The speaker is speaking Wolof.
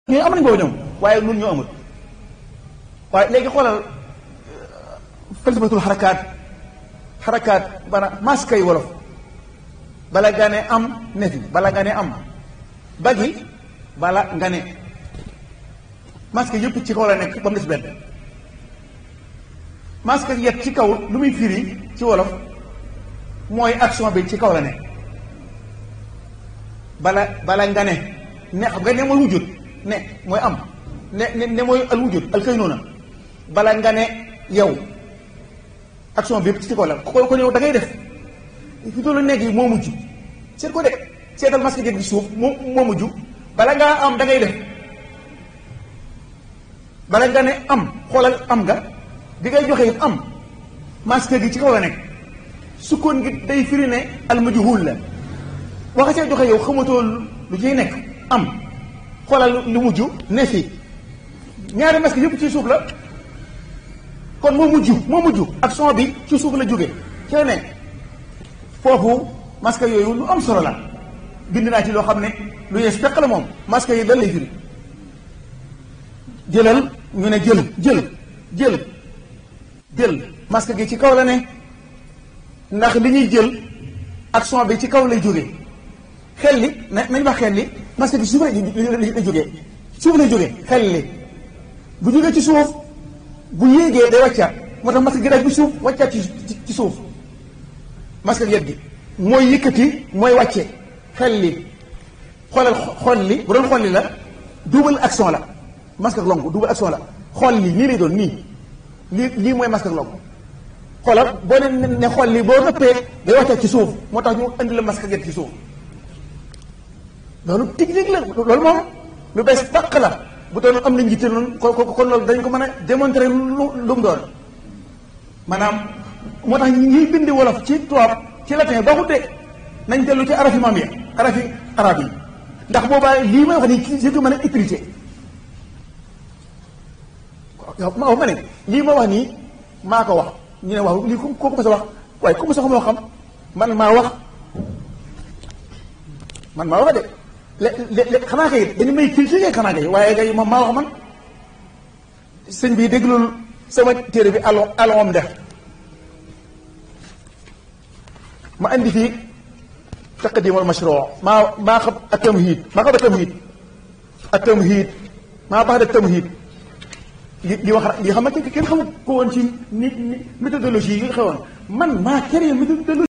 ñooñu am nañ boobu ñoom waaye nun ñoo amul waaye léegi xoolal falsafatul xarakaat xarakaat bana masque yi wolof bala nga ne am ne fi bala nga ne am bagi bala nga ne masque yëpp ci kaw la nekk ba mu des benn masque yet ci kaw lu muy firi ci wolof mooy action bi ci kaw la nekk bala bala nga ne ne xam nga ne mooy wujjut ne mooy am ne ne ne mooy al wujjut al kay noona bala nga ne yow action bi yëpp ci kaw la ko ko yow da ngay def fi toll nekk yi moo mujj seet ko de seetal masque gi suuf moo moo mujj bala ngaa am da ngay def bala nga ne am xoolal am nga bi ngay joxe it am masque gi ci kaw la nekk sukkoon gi day firi ne al majhul la waxa see joxe yow xamatoo lu ciy nekk am xoolal lu mujj ne fi ñaari masque yëpp ci suuf la kon moo mujj moo mujj ak son bi ci suuf la jóge ci la nekk foofu masque yooyu lu am solo la bind naa ci loo xam ne lu yees peq la moom masque yi dan lay firi jëlal ñu ne jël jël jël jël masque gi ci kaw la ne ndax li ñuy jël ak son bi ci kaw lay jógee xel li na nañ wax xel li masque gi suuf lay jógee suuf lay jógee xel li bu jógee ci suuf bu yéegee day wàccaat moo tax masque gi daal bi suuf wàccaat ci ci suuf masque yet gi mooy yëkkati mooy wàcce xel li xoolal xool li bu doon xool li la double action la masque ak lonk double action la xool li nii lay doon nii lii lii mooy masque ak lonk xoolal boo ne ne xool li boo nëppee day wàccaat ci suuf moo tax ñu indi la masque yet ci suuf loolu technique la loolu moom lu bees tàq la bu doon am na njiite noonu kon kon loolu dañ ko mën a démontrer lu lu mu doon maanaam moo tax ñuy bindi wolof ci tubaab ci latin baaxut de nañ dellu ci arafi maam ya arafi arab yi ndax boobaa lii may wax nii ci ko mën a utiliser yow ma wax ma ne lii ma wax nii maa ko wax ñu ne wax lii ku ko sa wax waaye ku mu sax moo xam man maa wax man maa wax de lé lé xanaa kay dañu may critiquer xanaa kay waaye kay moom maa wax man sëñ bi déglul sama téere bi alo alom def ma andi fii taqdim al mashruu maa maa xam ak tamhid maa xam ak tamhid ak tamhid maa baax da tamhid li li wax li xam ne kenn xamul ko woon ci ni méthodologie yi xewoon man maa créé méthodologie